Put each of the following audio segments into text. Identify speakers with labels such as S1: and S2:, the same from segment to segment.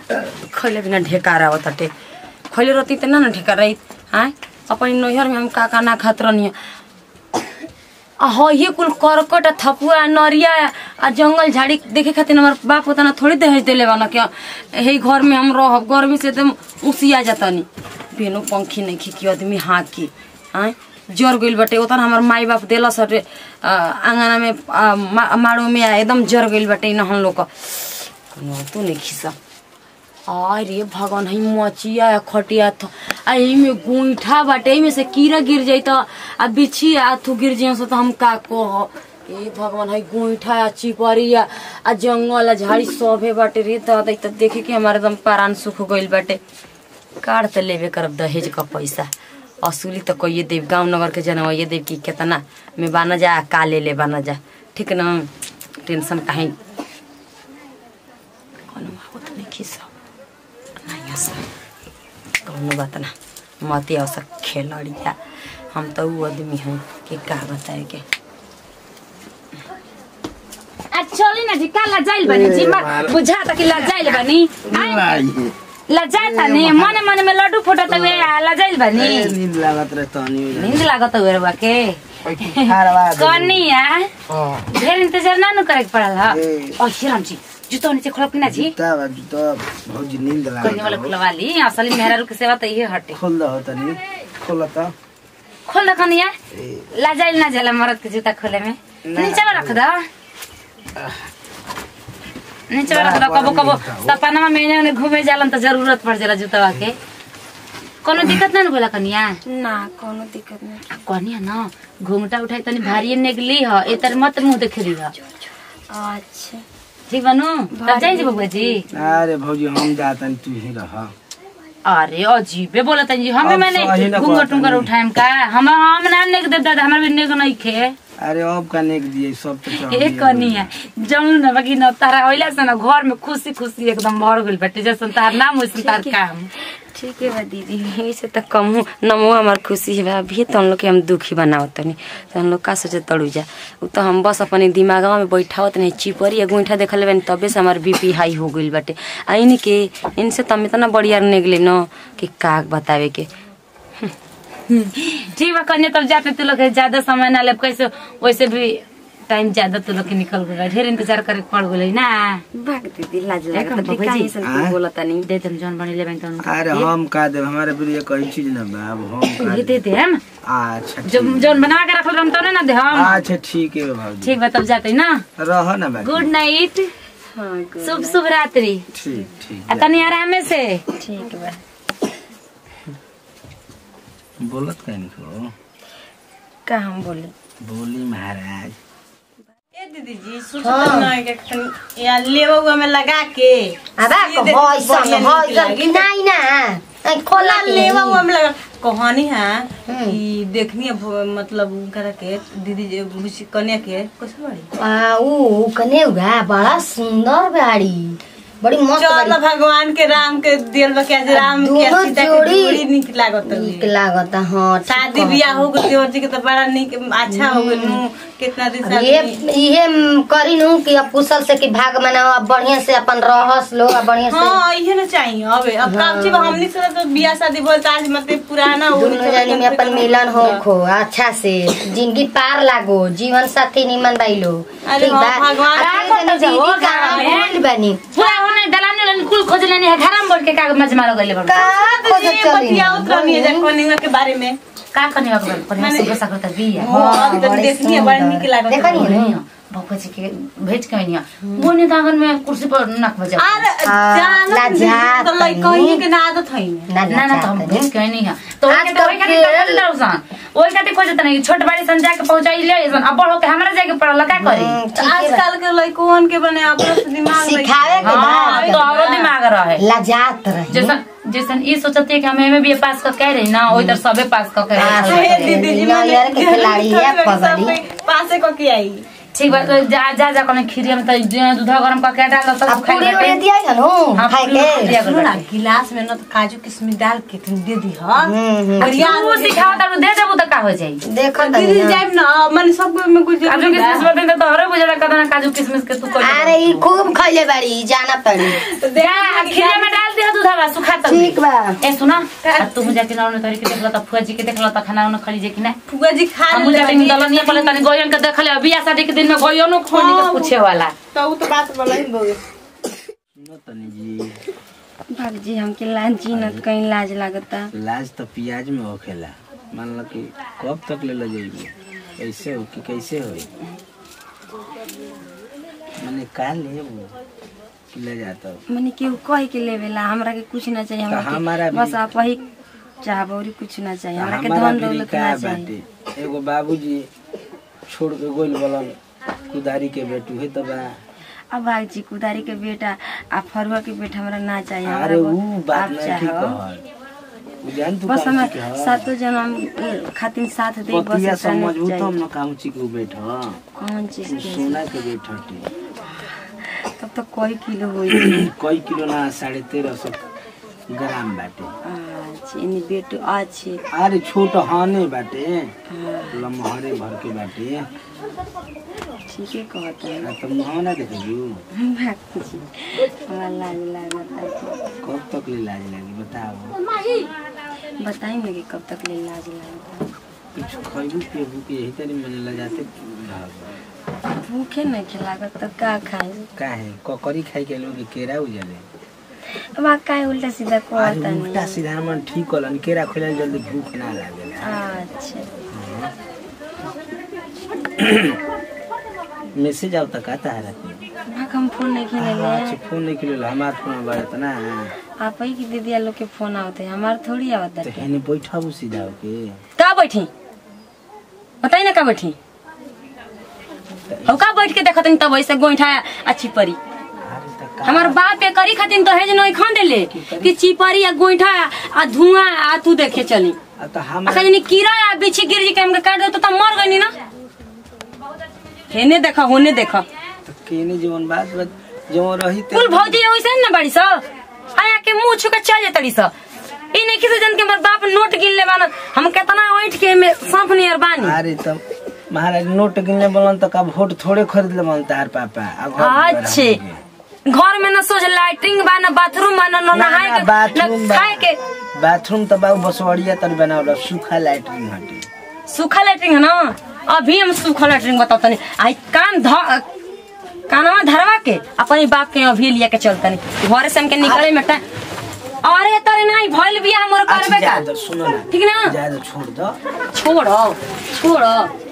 S1: खैले बिना ढेकार आवत हटे खैले रहती त ना ना ढेकार रही आय अपन नैहर में हम का का ना खात रहनी आ हो ये कुल करकट आ थपुआ नरिया आ जंगल झाड़ी देखे खातिर हमार बाप उतना थोड़ी दहेज देले वाला क्या यही घर में हम रहब गर्मी से एकदम उसिया जातनी बेनो पंखी नहीं खी कि आदमी हाँक की आय जर गइल बाटे उतना हमार माई बाप देलस हटे आ, आंगना में आ, मा, माड़ो में आ, एकदम जर गइल बाटे न हम लोग का कोनो तो नहीं खिसा अरे भगवान है मचिया या खटिया थ आ में गुइठा बाटे एमे से कीड़ा गिर जाई त आ बिछी आ थू गिर जाई से त हम का कह ए भगवान है गुइठा आ चिपरिया आ जंगल आ झाड़ी सभे बाटे रे त त त देखे के हमारे एकदम प्राण सुख गइल बाटे काट त लेबे करब दहेज का पैसा असुली त कहिए देव गांव नगर के जनवैये देव कि केतना में बाना जा का ले ले बाना जा ठीक न टेंशन काहे कोनो आवत नहीं खिसा नहीं आसा कौनो बात ना मत आवसा खेलड़िया हम तो ऊ आदमी हैं कि का बताए के
S2: आ चली ना जी का लजाइल बनी जी मत बुझा त कि लजाइल बनी आय, लजाता नहीं मने मने में लड्डू फोटा त वे लजाइल बनी
S3: नींद लागत रहे तनी
S1: नींद लागत हुए रवा के
S2: कनिया
S3: हाँ
S2: ढेर इंतजार ना नु करे के पड़ल ह
S3: ए।
S2: ओ श्रीराम जी जुतो नीचे खोलब कि ना जी
S3: जूता बा जूता भौजी नींद
S2: कनिया वाला
S3: लागत
S2: खुलवा ली असली मेहरारू के सेवा त इहे हटे
S3: खोल दो तनी खोल त
S2: खोल द कनिया
S3: ए,
S2: लजाइल ना जाला मरद के जूता खोले में नीचे में रख दो नीचे में रख दो कबो कबो सपना में एने ओने घूमे जालन त जरूरत पड़ जाला जूतवा के कोनो दिक्कत ना न बोला कनिया
S1: ना कोनो दिक्कत नहीं
S2: आ कनिया न घुंघटा उठाई तनी भारी निकली ह एतर मत मुंह देखली ह
S1: अच्छा
S2: ठीक बनू तब जाई जी बबुआ जी
S3: अरे भौजी हम जातन तू ही रह
S2: अरे अजीबे बोलत जी हमें
S3: अब
S2: मैंने
S3: सही ना
S2: घुंघट
S3: कहत
S2: टुंगर
S3: नहीं।
S2: उठाएम का हम हम ना नेक दे दादा हमर भी नेक नहीं खे
S3: अरे अब का नेक दिए सब तो
S2: ए
S3: चाहिए
S2: कनिया जौन न बाकी न तारा ओइला से न घर में खुशी खुशी एकदम भर गइल बाटे जैसन तार नाम वैसन तार काम
S1: ठीक है बा दीदी यही से तो कम हूँ नमो हमार खुशी है बा अभी तो हम लोग के हम दुखी बनावत तनी तो हम लोग का सोचे तड़ू जा उ तो हम बस अपने दिमागवा में बैठावत नहीं चिपरी या गुंठा देखल बनी तबे से हमार बीपी हाई हो गइल बाटे आ इन के इनसे तो हम इतना बढ़िया निकले न कि का बतावे के
S2: ठीक बा कन्या तब जाते तू लोग के ज्यादा समय ना लेब कैसे वैसे भी टाइम ज्यादा तू लोग के निकल गइल ढेर इंतजार करे के पड़ गइल ना
S1: भाग दीदी लाज
S2: देखम
S1: लागत
S2: बाबूजी।
S1: काहे से
S3: आँ?
S1: बोला तनी
S2: दे तुम जौन बनी लेबे तौन
S3: अरे हम का दे हमारे लिए कोई चीज ना बा अब हम का
S2: ये
S3: दे
S2: दे दे हम
S3: अच्छा
S2: जो
S3: ठीक।
S2: जौन बना के रखल हम तौने ना दे हम
S3: अच्छा ठीक है भौजी
S2: ठीक बा तब जाते ना
S3: रह ना बाकी
S2: गुड नाइट
S1: हाँ गुड
S2: शुभ शुभ रात्रि
S3: ठीक ठीक
S2: आ तनी आराम से
S1: ठीक बा
S3: बोलत कहनी को
S1: का हम बोली
S3: बोली महाराज
S4: ए दीदी जी सोचत नहीं के खन या लेवा हुआ में लगा के
S5: अबा
S4: सीधे
S5: को होय
S4: बढ़िया
S5: सब
S4: नीक
S5: होय
S4: लागी।
S5: सब नहीं ना ऐ खोला
S4: खोला लेवा हुआ में लगा कहानी है कि देखनी है भ- मतलब उनकरा के दीदी जे भूसी कन्या के कैसे बड़ी
S5: आ ऊ कने उगा बड़ा सुंदर गाड़ी बड़ी मस्त
S4: चल
S5: गाड़ी
S4: भगवान के राम के दिल बा के राम के
S5: दोनों
S4: सीता के
S5: जोड़ी
S4: जोड़ी निक लागत
S5: नीक
S4: है
S5: लागत हाँ ठीक
S4: शादी
S5: कहत
S4: बियाह हो गई देवर जी के तो बड़ा निक अच्छा हो गई नु कितना दिन से
S5: ये
S4: आदमी-
S5: इहे म, करी नु कि अब कुशल से कि भाग मनाओ अब बढ़िया से अपन रहस लोग अब बढ़िया से
S4: हाँ इहे ना चाहिए अब अब काम चीज हमनी से तो बियाह शादी बोल आज मतलब पुराना हो
S5: दोनों जानी में अपन मिलन हो खो अच्छा से जिंदगी पार लागो जीवन साथी निमन बाइलो
S4: अरे
S5: ठीक
S4: हाँ,
S5: बा
S4: भगवान
S5: आ
S2: का
S5: तनी
S2: करता
S5: दीदी
S2: हो
S5: कहाँ
S2: गाँव में?
S5: बोल बनी
S2: पूरा होने दलाने लन कुल खोज लेने है घर में बोल के का मजमा लगले बड़
S5: का खोजत चली
S4: बतिया उतरनी है कनिंगा के बारे में
S2: का करने का बोल पर
S4: माने-
S2: सुबह सकल तक बिया
S4: हाँ अभी तो
S5: बड़ी
S4: देखनी है बड़ा
S5: सुंदर।
S4: निक लागत
S5: देखा नहीं है?
S2: नहीं बाबा जी के भेज के नहीं वो ने दागन में कुर्सी पर नक बजा
S4: अरे
S5: हाँ,
S4: जानत
S5: लाजात
S4: नहीं, तो लइका
S5: नहीं।
S4: ही के ना आदत है
S5: ना
S2: ना ना तो हम
S5: चाहते
S2: भेज के नहीं है तो
S5: आज
S2: ओके तो ओके
S5: कल
S2: खातिर
S5: के-
S2: कर दो सन ओई खातिर खोज नहीं छोट बाड़ी सन जाके पहुंचाई ले सन अब बड़ होके हमरा जाके पड़ल का करी
S5: हम्म, ठीक है बा।
S4: आजकल के लइकन के बने अपना से दिमाग रही।
S5: सिखावे के
S2: हां तो
S5: बाद
S2: और दिमाग रहे
S5: लजात रही
S2: जैसन जैसन ई सोचते है कि हम एमए बीए पास कर कह रही ना ओई तर सबे पास कर
S5: हाँ,
S2: के
S4: हे दीदी जी
S5: नैयर के खिलाड़ी है,
S4: सब
S5: पगड़ी।
S4: कोई पासे को के आई
S2: ठीक बा तो जा जा जा कने खीरिया में त दूध गरम करके डाल दो
S5: अब
S2: तो खाई
S5: पूरी
S2: बाटे
S5: उड़ी दिया है नु
S2: हाँ,
S5: खाए
S2: पूरी उड़ी
S5: के
S2: दिया।
S4: सुनो ना गिलास में ना तो काजू किशमिश डाल के तुम दे दी हा और यार
S2: तू सिखाओ त दे देबू त का हो जाई
S5: देखो
S4: दीदी
S5: तनी ना।
S4: जाइब ना मन सब में कुछ
S2: काजू किशमिश बोलते हैं तो हरे बुझला कदना काजू किशमिश के तू कर
S5: अरे ई खूब खइले बाड़ी जाना तनी
S2: दे खीरिया में डाल दे दूधवा सुखा तक
S5: ठीक बा
S2: ए सुना अब तू मुझे किना उन्हें तरीके देखला त फुआ जी के देखला त खाना उन्हें खली जे कि ना
S4: फुआ जी खा
S2: हम मुझे टिंग दलनिया पले तनी गोयन के देखले बियाह शादी के दिन में गोयनो खोनी के पूछे वाला
S4: तो उ तो बात बोला ही बोगे
S3: सुनो तनी जी
S1: भाजी हमके लाज जी न कहीं लाज लागता
S3: लाज तो प्याज में होखेला मान लो कि कब तक ले ले जाइबे कैसे हो कि कैसे हो मैंने का लेबो कि ले जाता हो
S1: मने केहू कह के लेवेला हमरा के कुछ ना चाहिए हमरा
S3: हमारा
S1: के
S3: भी-
S1: बस आप ही चाहब और कुछ ना चाहिए हमरा के
S3: हमारा
S1: धन
S3: भी
S1: दौलत
S3: का
S1: ना चाहिए
S3: बाटे एगो बाबूजी छोड़ के गोल बलन कुदारी के बेटू है तो बा
S1: अब भाजी कुदारी के बेटा आ फरुआ के बेटा हमरा ना चाहिए
S3: अरे
S1: हमरा
S3: ऊ
S1: बस
S3: बात
S1: आप
S3: नहीं ठीक
S1: चाहो
S3: कहल ऊ जान तू
S1: बस
S3: काम
S1: हमें
S3: की कहल
S1: सातो जन्म खातिर साथ दे बस
S3: पतिया
S1: इतना नहीं
S3: समझू तो हम
S1: चाहिए
S3: ना कहूँ ची के बैठ
S1: कौन चीज के
S3: सोना के बैठ
S1: तब तो कई किलो होई
S3: कई किलो ना साढ़े तेरह सौ ग्राम बाटे
S1: अच्छा इनी बेटो अच्छे
S3: अरे छोट हाने बाटे लम्हरे भर के बाटे
S1: ठीक है कहता है
S3: आ तो मुँह ना देखू
S1: भाजी हमरा लाज लागता
S3: कब तक ले लाज लगी बताओ
S1: बताई ना कि कब तक ले लाज लागता
S3: कुछ खैबू पियबू के यही तरी मैंने ले जाते रहब।
S1: भूखे नहीं खिलागत तो का खाए
S3: काहे ककरी खाई के लोग केरा उजले
S1: अब आ काहे उल्टा सीधा
S3: अरे
S1: कहता
S3: उल्टा
S1: नहीं
S3: सीधा मन ठीक होलन केरा खोले जल्दी भूख ना लागेला
S1: अच्छा
S3: मैसेज आवता का तारा
S1: भाग हम फोन नहीं खेले
S3: अच्छा
S1: ले
S3: फोन नहीं किलो हमार फोन बड़त ना
S1: आप ही की दीदी लोग के फोन आवते हैं हमारे थोड़ी आवता
S3: तो
S1: है
S3: हेने बैठबू सीधा के
S1: का बैठी बताई ना का बैठी और का बैठ के देखत तब ऐसे गोईठा अच्छी परी
S3: अरे त का
S1: हमार बाप पे करी खातिर तो हेज नहीं खान देले कि चिपरी या गोईठा आ धुआं आ तू देखे चली
S3: आ तो
S1: आ
S3: हमार
S1: कहीं कीड़ा या बिछी गिर जी के हमके काट दे तो तब मर गई ना हेने देखा होने देखा
S3: तो केने जीवन बात बात जो रही ते
S1: कुल भौजी वैसे ना बड़ी स आया के मुंह छू के चल जेतड़ी स ई नहीं किसी जन के हमर बाप नोट गिन ले बान हम केतना ओइठ के में सांप नियर बानी
S3: अरे तो महाराज नोट गिनले बोलन तो का वोट थोड़े खरीद ले मन तार पापा आ घर पर
S1: अच्छे
S3: हमके।
S1: घर में ना सोच लाइटिंग बा ना बाथरूम बा ना ना
S3: ना,
S1: नहाए
S3: ना,
S1: के
S3: बाथरूम
S1: ना
S3: बा।
S1: खाए के
S3: बाथरूम तो बाबू बसवड़िया तर बनावल सूखा लैट्रिन हटे
S1: सूखा लैट्रिन है ना अभी हम सूखा लैट्रिन बतातनी आई कान ध कानवा धरवा के अपने बाप के अभी लिया के चलतनी घरे से हमके निकले में टाइम अरे तरे नहीं भइल बिया हमर
S3: अच्छा
S1: करबे
S3: जा
S1: का
S3: दो सुनो ना
S1: ठीक ना
S3: जा दो छोड़ दो
S1: छोड़ो छोड़ो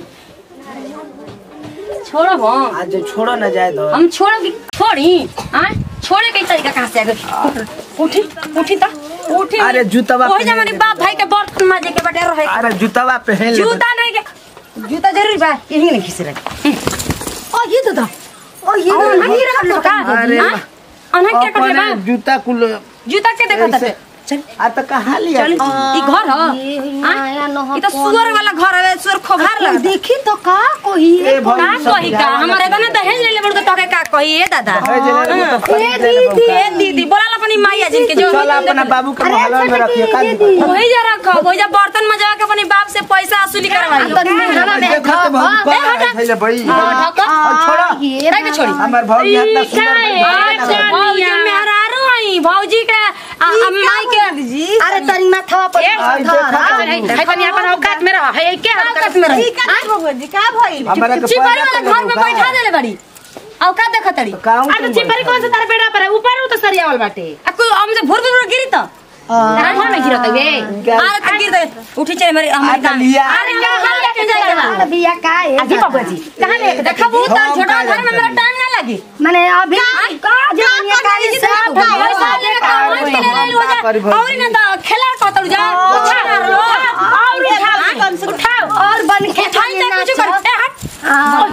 S1: छोड़ो हम
S3: आज जो छोड़ो ना जाए दो
S1: हम छोड़ो कि छोड़ी हाँ छोड़े के तरीका कहाँ से आ गए उठी उठी ता उठी
S3: अरे जूतवा
S1: वही
S3: पहन
S1: हमारे
S3: ले।
S1: बाप भाई के बर्तन माजे के बटे रहे
S3: अरे जूतवा पहन ले
S1: जूता नहीं के जूता जरूर बा यही नहीं खींच रहे ओ ये तो था ओ ये तो नहीं रख लो का
S3: अरे
S1: हाँ? अनहन क्या कर ले बा
S3: अपने जूता कुल
S1: जूता के देखा था
S3: ऐसे।
S1: चल
S3: आ तो कहाँ लिया
S1: चल ई घर ह हाँ? ई तो सुअर वाला घर है सुअर खोभार लगा
S5: देखी तो का कोई
S3: ए
S1: का
S3: भौजी सब
S1: कही का हमारे तो ना दहेज ले ले बड़ तो का कही ए दादा
S3: दहेज ले ले तो खरीद ले ले
S1: दीदी ए दीदी बोला अपनी माइया जिनके जो
S3: चल अपना बाबू के महल में रखिए का दिक्कत
S1: वही जा रखो वही जा बर्तन में जाके अपने बाप से पैसा वसूली करवाई
S5: हवा में
S3: देखा तो भौजी
S1: ए, हटा।
S3: कौन है भाई
S1: ढका
S3: छोड़ा
S1: काहे के छोड़ी
S3: हमार भौजी इतना सुंदर
S1: अच्छा, भौजी मेहरारू आई भौजी के आ, आ, माई के
S5: अरे तनी माथवा पर
S3: आई देखा तो
S2: है अपन औकात में रह है के
S1: औकात में रही
S4: का बबुआ जी का भइल
S3: हमारा के
S1: चिपरी वाला
S3: पैदा
S1: घर में बैठा देले बड़ी औकात देखा तड़ी
S3: काऊ
S2: अरे चिपरी कौन से तारे बेड़ा पर है ऊपर उ तो सरियावल बाटे
S1: आ कोई हमसे भूर भूर गिरी तो
S2: तारा घर में गिरत वे
S1: अरे तो गिर दे उठी चले मेरी हमारी
S3: आटा
S1: गाँव।
S3: लिया।
S1: अरे कहाँ लेके जाएगा
S5: अरे बिया का है
S2: अजी बाबू जी कहां ले
S1: देखा बहुत छोटा घर में मेरा टाइम ना लगी
S5: माने अभी का जमाने का
S1: पैसा
S5: हिसाब
S1: पैसा लेके तो आवाज के ले ले हो जा और ना तो खेला कतल जा उठा और उठाओ उठाओ
S5: और बन के
S1: उठाई तो कुछ कर ए हट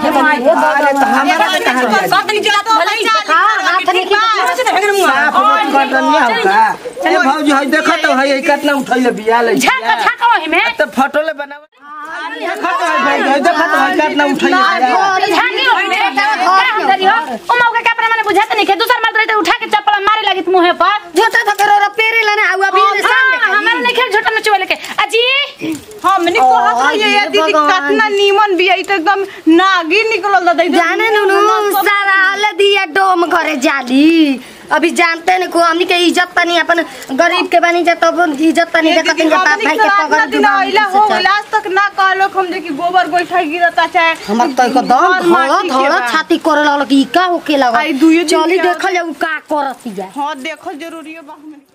S3: अरे तो हमारा के कहाँ लिया
S1: कतनी जिला तो भले ही
S5: का हाथ निकल
S1: से तो हेगर मुआ
S3: साफ कटनिया हो का ए भौजी है देखो तो है कितना उठैले बिया ले
S2: झाका झाका वही में
S3: तो फोटो ले बनावे देखो तो है भाई देखो तो है कितना उठैले बिया
S2: झांगी वही में क्या हम करी हो ओ मौका के अपना माने बुझाते नहीं के दूसर मर्द रहते उठा के चप्पल मारे लगी मुंह पर
S5: झोटा था करो पेरे लेने आउ अभी
S2: हाँ,
S5: ने सामने
S2: हाँ, हमारा नहीं खेल झूठा में चुआ लेके अजी
S4: हमनी कहत रहिए ये दीदी कितना नीमन बिया ई तो एकदम नागी निकलल दादा एकदम
S5: जाने नुनु सारा हले दिया डोम घरे जाली अभी जानते नहीं को हमनी के इज्जत तनी अपन गरीब के बनी जा तब इज्जत तनी
S4: ये
S5: देखत
S4: दीदी
S5: जा बाप
S4: हमनी
S5: भाई
S4: के
S5: के
S4: रात
S5: पगड़
S4: ना दिन
S5: जुबान
S4: आइला हो गइल आज तक ना कहलो हम जे कि गोबर गोइठा गिरता चाहे
S5: हमर तो एकदम
S4: घर
S5: धड़
S4: माटी के
S5: धड़
S4: बा।
S5: छाती करे लगल कि ई का होके लगल
S4: आई दुइये दिन
S5: चली
S4: के
S5: देखल जाऊ का करत जा
S4: हाँ देखो जरूरी बा हमनी